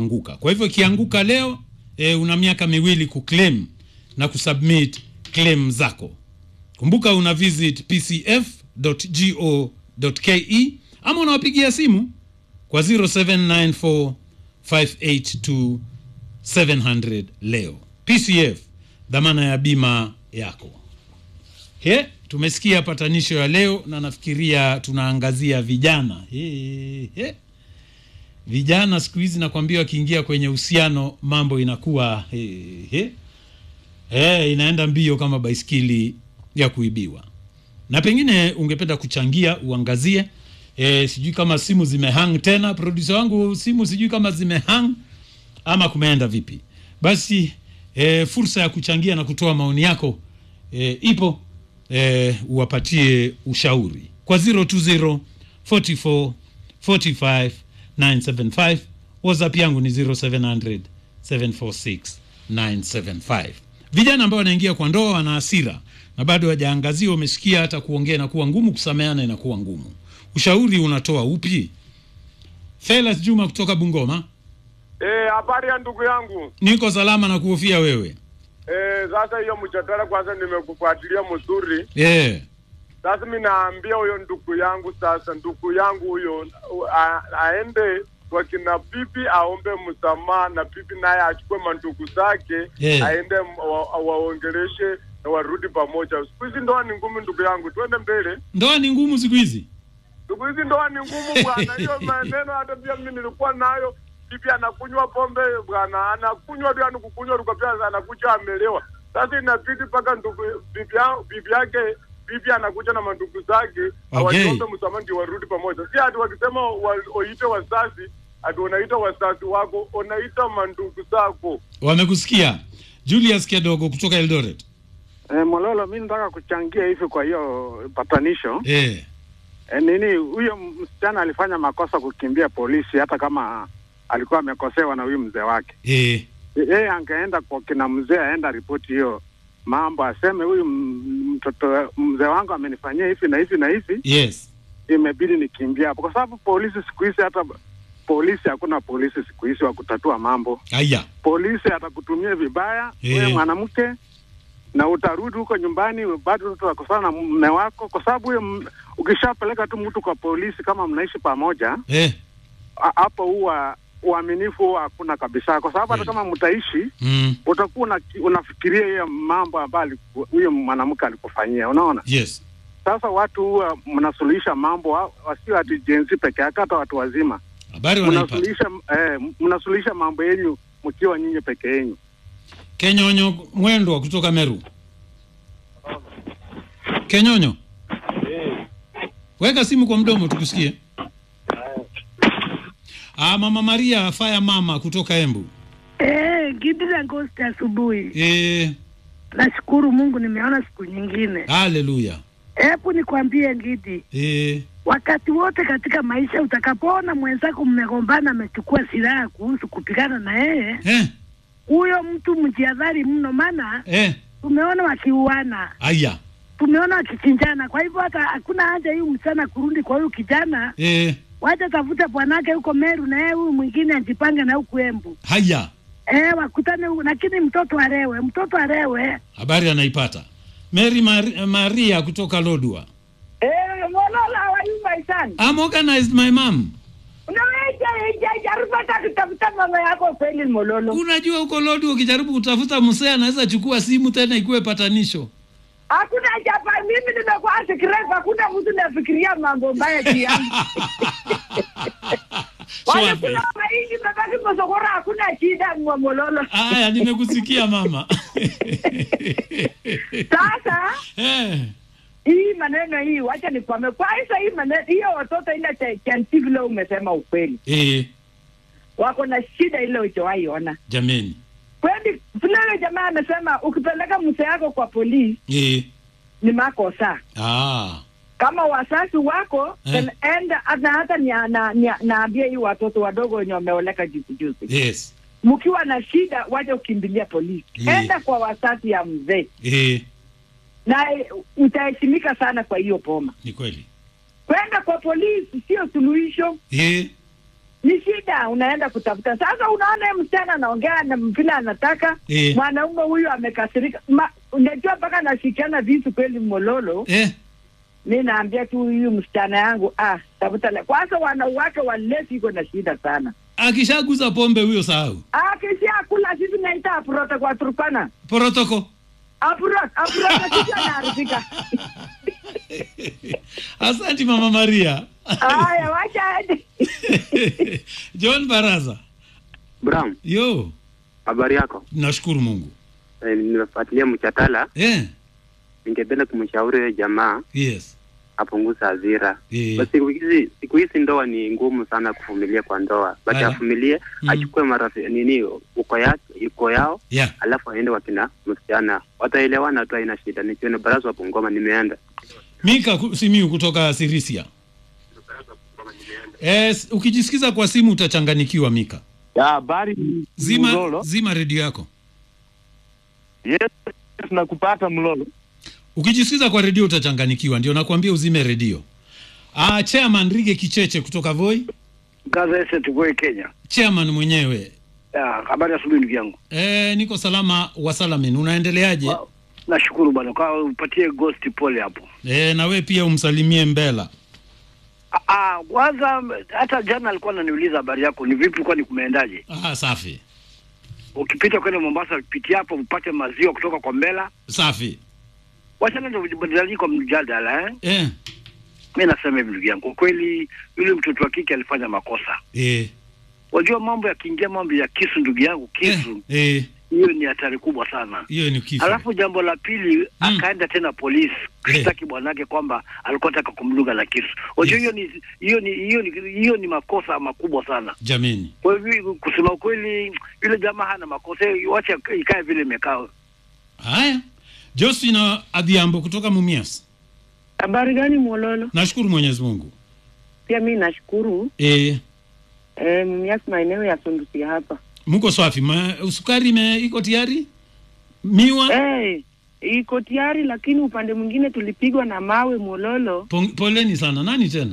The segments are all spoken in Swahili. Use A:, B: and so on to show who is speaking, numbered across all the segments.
A: kuanguka. Kwa hivyo ikianguka leo e, una miaka miwili kuclaim na kusubmit claim zako. Kumbuka una visit pcf.go.ke ama unawapigia simu kwa 0794 582 700 leo. PCF, dhamana ya bima yako. He, tumesikia patanisho ya leo na nafikiria tunaangazia vijana. He, he. Vijana siku hizi nakwambia, wakiingia kwenye uhusiano mambo inakuwa he, he. He, inaenda mbio kama baiskeli ya kuibiwa. Na pengine ungependa kuchangia uangazie e, sijui kama simu zimehang tena, producer wangu, simu sijui kama zimehang ama kumeenda vipi. Basi e, fursa ya kuchangia na kutoa maoni yako e, ipo e, uwapatie ushauri kwa 020 44 45 975. WhatsApp yangu ni 0700 746 975. Vijana ambao wanaingia kwa ndoa wana hasira na bado hawajaangaziwa, umesikia, hata kuongea inakuwa ngumu, kusameana inakuwa ngumu. Ushauri unatoa upi? Felas Juma kutoka Bungoma.
B: Eh, habari ya ndugu yangu.
A: Niko salama na kuhofia wewe.
B: Eh, sasa hiyo mjadala kwanza nimekufuatilia mzuri.
A: Yeah.
B: Sasa mimi naambia huyo ndugu yangu sasa, ndugu yangu huyo a- aende kwa kina pipi aombe msamaha na pipi naye achukue mandugu zake
A: Yeah.
B: aende m- wa- waongeleshe na warudi pamoja. Siku hizi ndoa ni ngumu ndugu yangu, twende mbele.
A: Ndoa ni ngumu siku hizi.
B: Siku hizi ndoa ni ngumu bwana, hiyo maneno hata pia mimi nilikuwa nayo. Bibi anakunywa pombe bwana, anakunywa tu, yani kukunywa tu pia anakuja amelewa. Sasa inabidi mpaka ndugu bibi yao- bibi yake bibi anakuja na mandugu zake
A: Okay.
B: awaombe msamaha ndio warudi pamoja, si ati wakisema wa, waite wazazi ati unaita wazazi wako, unaita mandugu zako.
A: Wamekusikia. Julius Kedogo kutoka Eldoret.
C: Eh, Mololo, mi nataka kuchangia hivi kwa hiyo patanisho.
A: Eh.
C: Eh, nini huyo msichana alifanya makosa kukimbia polisi, hata kama alikuwa amekosewa na huyu mzee wake.
A: Eh.
C: Yeye angeenda kwa kina mzee, aenda ripoti hiyo mambo, aseme huyu m- mtoto mzee wangu amenifanyia hivi na hivi na hivi,
A: Yes.
C: imebidi nikimbia hapo, kwa sababu polisi siku hizi, hata polisi, hakuna polisi siku hizi wa kutatua mambo.
A: Aya.
C: Polisi atakutumia vibaya
A: Eh.
C: wewe mwanamke, na utarudi huko nyumbani bado utakosana na mume wako, kwa sababu huyo m- ukishapeleka tu mtu kwa polisi, kama mnaishi pamoja,
A: Eh.
C: a- hapo huwa uaminifu huwa hakuna kabisa, kwa sababu hata
A: Kweli.
C: kama mtaishi
A: Mm.
C: utakuwa una, unafikiria hiyo mambo ambayo aliku- huyo mwanamke alikufanyia. Unaona,
A: Yes.
C: sasa watu huwa mnasuluhisha mambo, wa- wasio ati jenzi peke yake, hata watu wazima
A: Habari wanaipata.
C: mnasuluhisha eh, mnasuluhisha mambo yenyu mkiwa nyinyi peke yenyu.
A: Kenyonyo Mwendwa kutoka Meru. Kenyonyo. Weka simu kwa mdomo tukusikie. Ah, Mama Maria Faya mama kutoka Embu.
D: Eh, Gidra Ghost asubuhi.
A: Eh,
D: Nashukuru Mungu nimeona siku nyingine.
A: haleluya.
D: Hebu nikwambie Ngidi,
A: Eh,
D: wakati wote katika maisha utakapoona mwenzako mmegombana, amechukua silaha kuhusu kupigana na yeye,
A: eh,
D: huyo mtu mjihadhari mno, maana
A: eh.
D: tumeona wakiuana,
A: Aya.
D: tumeona wakichinjana. Kwa hivyo hata hakuna haja huyu msichana kurudi kwa huyu kijana,
A: Eh,
D: wacha tafute bwanake huko Meru na yeye huyu mwingine ajipange na huku Embu.
A: haya.
D: Eh, wakutane huku, lakini mtoto arewe, mtoto arewe.
A: Habari anaipata. Mary Mar Maria kutoka Lodwa.
E: Eh, Mololo, how are you, my son?
A: I'm organized my mom.
E: Unaweza jaribu hata kutafuta mama yako kweli Mololo.
A: Unajua huko Lodwa ukijaribu kutafuta msee anaweza chukua simu tena ikuwe patanisho.
E: Hakuna japa, mimi nimekuwa secret, hakuna mtu nafikiria mambo mbaya juu yangu. Wale
A: Shwabe.
E: kuna mahindi babaki mosokora, hakuna shida mwa Mololo.
A: Aya, nimekusikia mama.
E: Sasa
A: eh,
E: hii maneno hii, wacha nikwame kwanza, hii maneno hiyo, watoto ile cha- chanti vile umesema ukweli,
A: eh,
E: wako na shida ile uchowahi ona
A: jameni.
E: kweli. Vile yule jamaa amesema, ukipeleka mse yako kwa polisi
A: Eh,
E: ni makosa
A: ah,
E: kama wazazi wako
A: Eh.
E: then enda hata hata nia- na- nia- naambia hii watoto wadogo wenye wameoleka juzi juzi,
A: yes.
E: mkiwa na shida waje ukimbilia polisi,
A: Eh.
E: enda kwa wazazi ya mzee
A: Eh,
E: na eh, utaheshimika sana kwa hiyo boma.
A: ni kweli.
E: Kwenda kwa polisi sio suluhisho.
A: Eh,
E: ni shida, unaenda kutafuta. Sasa unaona yeye msichana anaongea na vile anataka
A: Eh.
E: mwanaume huyu amekasirika. Ma- Unajua mpaka nashikiana visu kweli, Mololo.
A: eh,
E: Mi naambia tu huyu msichana yangu ah, tafuta le. Kwanza wanawake walesi iko na shida sana.
A: akishaguza pombe huyo sahau
E: Akisia kula sisi naita apurote kwa Turkana.
A: protoko
E: Apurot, apurote sisi anaharibika.
A: asanti mama maria
E: Haya, wacha aende.
A: john baraza
F: Bram,
A: yo
F: habari yako?
A: nashukuru mungu
F: Eh, nimefuatilia mchatala.
A: eh,
F: Ningependa kumshauri huyo jamaa
A: yes
F: apunguze hasira.
A: eh,
F: Basi siku hizi siku hizi ndoa ni ngumu sana kuvumilia kwa ndoa. Basi
A: Aya.
F: avumilie,
A: Mm.
F: achukue marafiki nini uko yake uko yao,
A: yeah.
F: alafu aende wakina msichana. Wataelewana tu, haina shida. Nikiona baraza wa Bungoma nimeenda.
A: mika ku- simiu kutoka sirisia yes, ukijisikiza kwa simu utachanganikiwa mika
G: Ya habari
A: zima
G: Mlolo.
A: zima redio yako
G: Yes, nakupata Mlolo.
A: ukijisikiza kwa redio utachanganikiwa ndio nakwambia uzime redio ah, chairman rige kicheche kutoka voi
H: Gaza Ese Tugoi Kenya.
A: chairman mwenyewe
H: Ya, habari ya asubuhi ndugu yangu.
A: e, niko salama wa salamin unaendeleaje
H: Wa- Nashukuru bwana kwa upatie ghost pole hapo.
A: e, na we pia umsalimie mbela
H: Ah, Ah, kwanza hata jana alikuwa ananiuliza habari yako ni vipi kwani kumeendaje?
A: ah, safi
H: Ukipita kwenda Mombasa pitia hapo upate maziwa kutoka kwa Mbela.
A: safi
H: Wachana ndio badilani kwa mjadala eh.
A: e,
H: Mimi nasema hivi ndugu yangu, kwa kweli yule mtoto wa kike alifanya makosa.
A: e,
H: Wajua mambo yakiingia mambo ya kisu ndugu yangu, kisu
A: e,
H: hiyo ni hatari kubwa sana.
A: hiyo ni kifo
H: Alafu jambo la pili
A: Mm.
H: akaenda tena polisi kushtaki bwanake kwamba alikuwa anataka kumdunga na kisu. Unajua hiyo ni hiyo ni hiyo ni hiyo ni makosa makubwa sana.
A: jameni
H: Kwa hivyo kusema ukweli, yule jamaa hana makosa, wacha ikae vile imekaa.
A: haya josina adhiambo kutoka mumias
I: Habari gani Mololo?
A: nashukuru mwenyezi mungu
I: Pia mi nashukuru
A: e,
I: e, Mumias maeneo ya Sundusi hapa.
A: mko swafi Ma, sukari ime iko tayari miwa
I: Eh, iko tayari, lakini upande mwingine tulipigwa na mawe Mololo.
A: Pong- poleni sana nani tena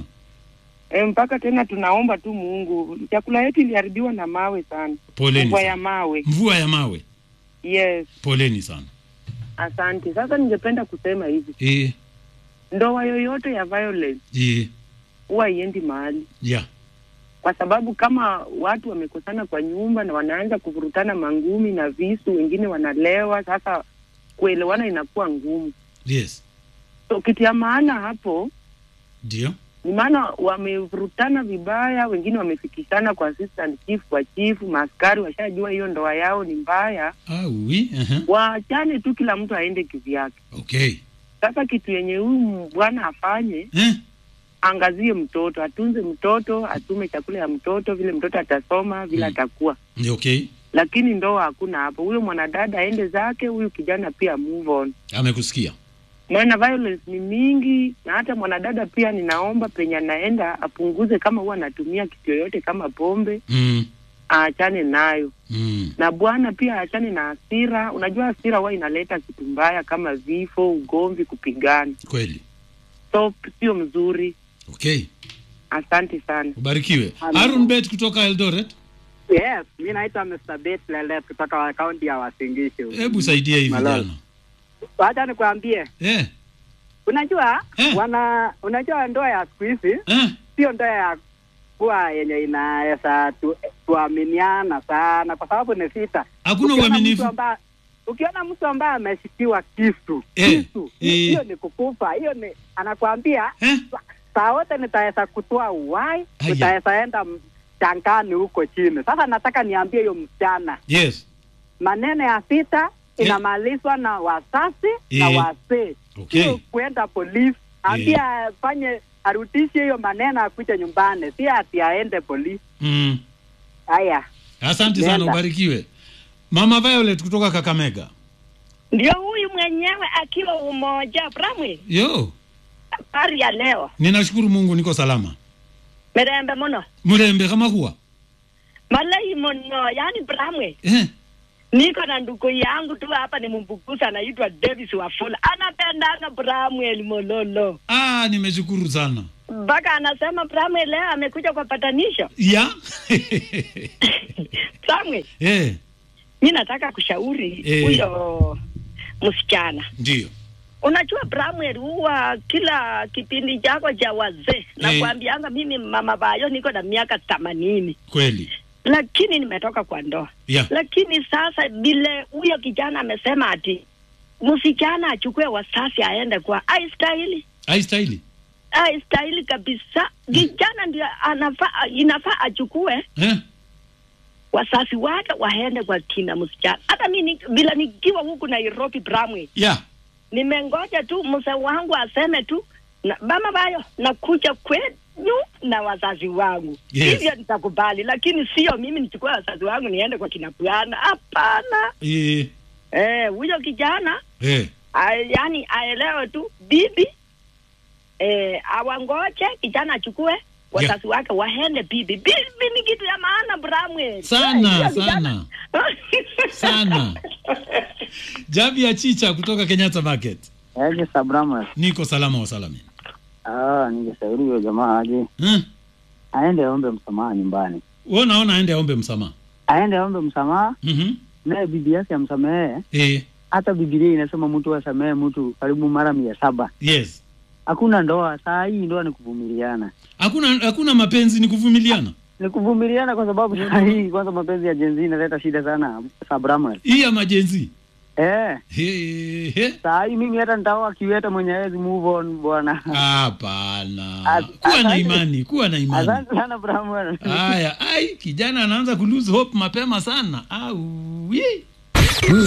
I: E, mpaka tena tunaomba tu Mungu. Chakula yetu iliharibiwa na mawe sana,
A: poleni
I: mvua
A: sana.
I: ya mawe.
A: mvua ya mawe
I: Yes,
A: poleni sana
I: asante. Sasa ningependa kusema hivi,
A: e,
I: ndoa yoyote ya violence
A: e,
I: huwa haiendi mahali,
A: yeah.
I: kwa sababu kama watu wamekosana kwa nyumba na wanaanza kuvurutana mangumi na visu, wengine wanalewa, sasa kuelewana inakuwa ngumu.
A: yes
I: So kitu ya maana hapo
A: ndio
I: ni maana wamevurutana vibaya, wengine wamefikishana kwa assistant chief, kwa chief, maaskari washajua hiyo ndoa yao ni mbaya,
A: ah, oui, uh-huh.
I: waachane tu, kila mtu aende kivyake.
A: okay
I: Sasa kitu yenye huyu bwana afanye,
A: eh?
I: angazie mtoto, atunze mtoto, atume chakula ya mtoto, vile mtoto atasoma, vile
A: Mm.
I: atakuwa.
A: Ni okay
I: Lakini ndoa hakuna hapo. Huyo mwanadada aende zake, huyu kijana pia move on.
A: amekusikia
I: maana violence ni mingi, na hata mwanadada pia ninaomba penye anaenda apunguze, kama huwa anatumia kitu yoyote kama pombe,
A: mm,
I: aachane nayo,
A: mm.
I: na bwana pia aachane na hasira. Unajua hasira huwa inaleta kitu mbaya kama vifo, ugomvi, kupigana,
A: kweli
I: so sio mzuri.
A: okay
I: Asante sana.
A: ubarikiwe Aaron Bet kutoka Eldoret
J: Yes, mi naitwa Mr. Bet Lelet kutoka kaunti ya Wasingishu.
A: hebu saidia hii
J: Malala.
A: vijana
J: Wacha nikwambie,
A: eh,
J: unajua
A: Eh.
J: wana unajua ndoa ya siku hizi
A: eh,
J: sio ndoa ya kuwa yenye inaweza tu, tuaminiana sana, kwa sababu ni vita.
A: hakuna
J: Ukiona
A: uaminifu
J: mtu ambaye- Ukiona mtu ambaye ameshikiwa kisu
A: Eh,
J: kisu,
A: eh.
J: hiyo ni kukufa, hiyo ni anakwambia
A: eh?
J: saa wote nitaweza kutoa uhai,
A: Aya.
J: nitaweza enda changani huko chini. Sasa nataka niambie hiyo msichana
A: yes
J: maneno ya vita
A: Eh.
J: inamalizwa na wazazi na
A: Eh.
J: wazee,
A: Okay.
J: sio kuenda polisi. Ambia afanye arudishe hiyo maneno, akuje nyumbani, si ati aende polisi.
A: mm.
J: Haya,
A: asante sana
J: Nenda.
A: ubarikiwe mama Violet kutoka Kakamega
K: ndio huyu mwenyewe akiwa umoja Bramwe,
A: yo
K: habari ya leo
A: ninashukuru mungu niko salama
K: mirembe muno
A: murembe kama kuwa
K: malai muno yani Bramwe,
A: eh?
K: niko na ndugu yangu tu hapa ni mbukusa anaitwa Davis Wafula anapendanga Bramwel Mololo
A: ah, nimeshukuru sana
K: mpaka anasema Bramwe leo amekuja kwa patanisho.
A: ya
K: Bramwe,
A: eh,
K: mi nataka kushauri
A: Eh.
K: huyo msichana.
A: ndio
K: Unajua Bramwell, huwa kila kipindi chako cha wazee nakwambianga mimi mama Bayo niko na miaka themanini
A: kweli
K: lakini nimetoka kwa ndoa
A: ya
K: lakini sasa vile huyo kijana amesema ati msichana achukue wasasi aende kwa aistahili
A: aistahili
K: aistahili kabisa kijana ndio anafaa inafaa achukue
A: eh?
K: wasasi wake waende kwa kina msichana hata mi ni- vile nikiwa huku nairobi bramwe
A: ya
K: nimengoja tu mzee wangu aseme tu na, mama bayo nakuja kwenyu na wazazi wangu
A: Yes.
K: hivyo nitakubali lakini sio mimi nichukue wazazi wangu niende kwa kina bwana hapana
A: eh,
K: Eh, huyo kijana
A: eh.
K: a, yani aelewe tu bibi eh, awangoje kijana achukue wazazi wake waende bibi. Bibi ni kitu ya maana Bramwe.
A: Sana,
K: Eh, hiyo
A: sana. sana jabi ya chicha kutoka kenyatta market
L: Aje Sabrama.
A: niko salama wa salami
L: Ah, ningeshauri huyo jamaa aje.
A: hmm?
L: Aende aombe msamaha nyumbani.
A: we naona aende aombe msamaha
L: Aende aombe msamaha
A: mm-hmm.
L: naye bibi yake amsamehe.
A: eh,
L: Hata Biblia inasema mtu asamehe mtu karibu mara mia saba.
A: yes
L: Hakuna ndoa, saa hii ndoa ni kuvumiliana.
A: hakuna hakuna mapenzi ni kuvumiliana
L: Ni kuvumiliana kwa sababu saa hii kwanza mapenzi ya jenzi inaleta shida sana Sabrama.
A: hii ya majenzi
L: Eh.
A: He, he.
L: Saa hii mimi hata nitaoa kiweta mwenye hawezi move on bwana.
A: hapana
L: As-
A: kuwa na
L: asante.
A: imani kuwa na imani
L: Asante sana Bramwell.
A: haya ai kijana anaanza kulose hope mapema sana au